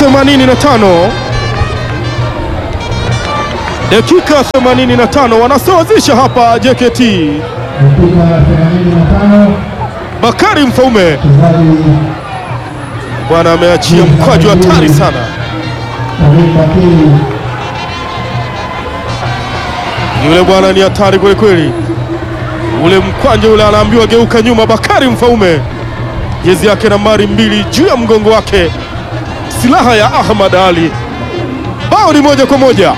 85 dakika 85 wanasawazisha hapa JKT. dakika 85 Bakari Mfaume mchezaji bwana ameachia mkwaju hatari sana. Tamim Bakiri Yule bwana ni hatari kweli kweli, ule mkwanja ule anaambiwa geuka nyuma. Bakari Mfaume, jezi yake nambari mbili juu ya mgongo wake, silaha ya Ahmad Ali. Bao ni moja kwa moja.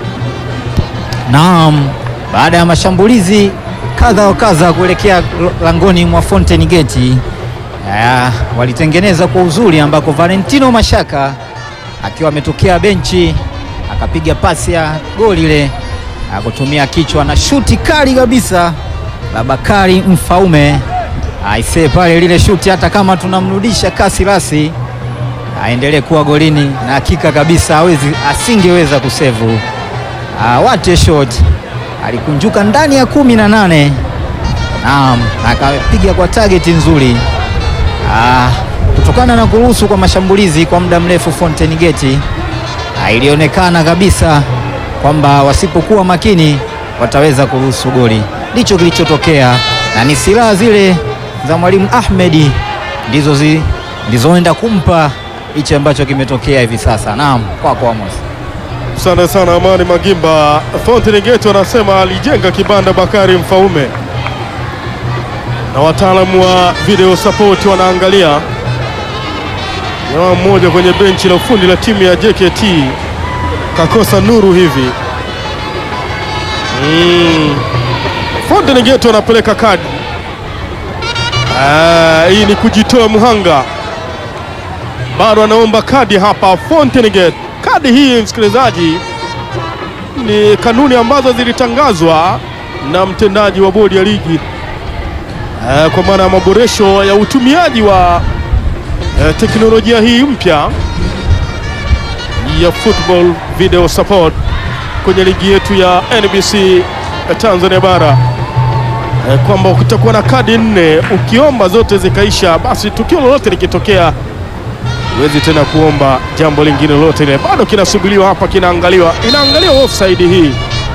Naam, baada ya mashambulizi kadha wa kadha kuelekea langoni mwa Fountain Gate, ah, walitengeneza kwa uzuri ambako Valentino Mashaka akiwa ametokea benchi akapiga pasi ya goli ile akutumia kichwa na shuti kali kabisa la Bakari Mfaume. Aisee, pale lile shuti, hata kama tunamrudisha kasi rasi aendelee kuwa golini, na hakika kabisa hawezi asingeweza kusevu Ah, what a shot! Alikunjuka ndani ya kumi na nane. Naam, akapiga kwa target nzuri. Ah, kutokana na kuruhusu kwa mashambulizi kwa muda mrefu Fountain Gate, ah, ilionekana kabisa kwamba wasipokuwa makini wataweza kuruhusu goli. Ndicho kilichotokea, na ni silaha zile za mwalimu Ahmedi ndizo zi, ndizoenda kumpa hichi ambacho kimetokea hivi sasa. Naam, kwako Amos. Asante sana Amani Magimba. Fountain Gate wanasema alijenga kibanda Bakari Mfaume, na wataalamu wa video support wanaangalia. Jamaa mmoja kwenye benchi la ufundi la timu ya JKT kakosa nuru hivi. Mm. Fountain Gate wanapeleka kadi. Ah, hii ni kujitoa mhanga, bado anaomba kadi hapa Fountain Gate. Kadi hii msikilizaji, ni kanuni ambazo zilitangazwa na mtendaji wa bodi ya ligi eh, kwa maana ya maboresho ya utumiaji wa eh, teknolojia hii mpya ya football video support kwenye ligi yetu ya NBC ya Tanzania bara eh, kwamba kutakuwa na kadi nne, ukiomba zote zikaisha, basi tukio lolote likitokea huwezi tena kuomba jambo lingine lolote ile. Bado kinasubiriwa hapa, kinaangaliwa, inaangaliwa offside hii.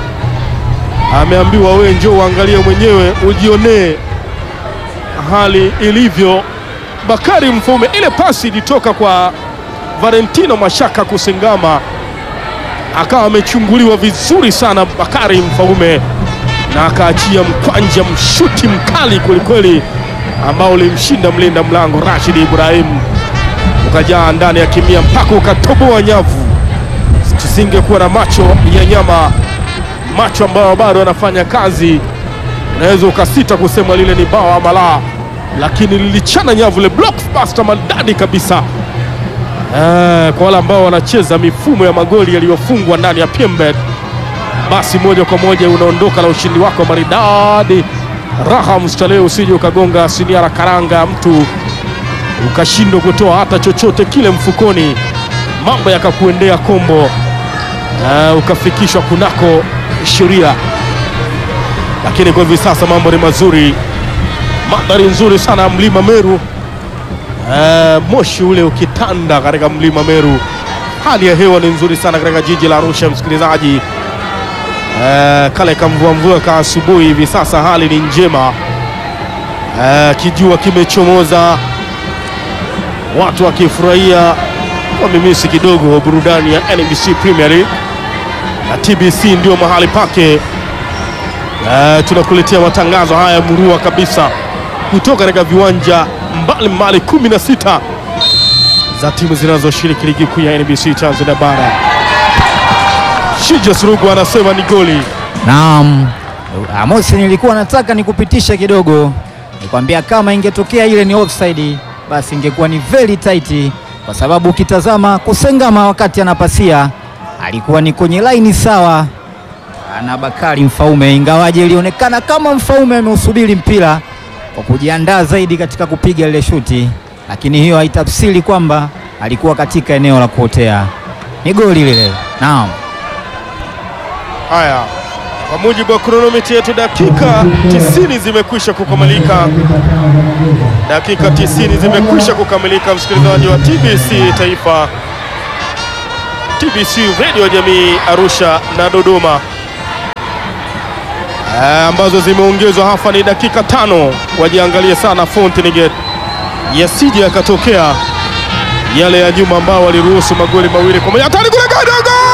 Ameambiwa wewe njoo uangalie mwenyewe ujionee hali ilivyo. Bakari Mfaume, ile pasi ilitoka kwa Valentino Mashaka kusengama, akawa amechunguliwa vizuri sana Bakari Mfaume na akaachia mkwanja, mshuti mkali kwelikweli ambao ulimshinda mlinda mlango Rashid Ibrahim ukajaa ndani ya kimia mpaka ukatoboa nyavu. Tusingekuwa na macho ya nyama, macho ambayo bado yanafanya kazi, unaweza ukasita kusema lile ni bao ama la, lakini lilichana nyavu le blockbuster madadi kabisa. Eh, kwa wale ambao wanacheza mifumo ya magoli yaliyofungwa ndani ya PMBet, basi moja kwa moja unaondoka na ushindi wako maridadi. Raha mstarehe, usije ukagonga siniara karanga mtu ukashindwa kutoa hata chochote kile mfukoni, mambo yakakuendea kombo, uh, ukafikishwa kunako sheria. Lakini kwa hivi sasa mambo ni mazuri, mandhari nzuri sana ya mlima Meru, uh, moshi ule ukitanda katika mlima Meru. Hali ya hewa ni nzuri sana katika jiji la Arusha, msikilizaji. Uh, kale kamvua mvua ka asubuhi, hivi sasa hali ni njema. Uh, kijua kimechomoza watu wakifurahia kwa mimisi kidogo burudani ya NBC Premier League na TBC ndio mahali pake. Uh, tunakuletea matangazo haya murua kabisa kutoka katika viwanja mbalimbali 16 za timu zinazoshiriki ligi kuu ya NBC Tanzania bara. Shija Surugu anasema ni goli. Naam, Amos, nilikuwa nataka nikupitisha kidogo, nikwambia kama ingetokea ile ni offside, basi ingekuwa ni very tight, kwa sababu ukitazama Kusengama wakati anapasia alikuwa ni kwenye laini sawa na Bakari Mfaume, ingawaje ilionekana kama Mfaume ameusubiri mpira kwa kujiandaa zaidi katika kupiga ile shuti, lakini hiyo haitafsiri kwamba alikuwa katika eneo la kuotea. Ni goli lile. Naam. Haya, kwa mujibu wa kronomita yetu, dakika 90 zimekwisha kukamilika. Dakika 90 zimekwisha kukamilika, msikilizaji wa TBC Taifa. TBC Radio Jamii Arusha na Dodoma eh, ambazo zimeongezwa hapa ni dakika tano. Wajiangalie sana Fountain Gate yasije yakatokea yale ya nyuma ambao waliruhusu magoli mawili kwa moja. Hatari kule Gadogo!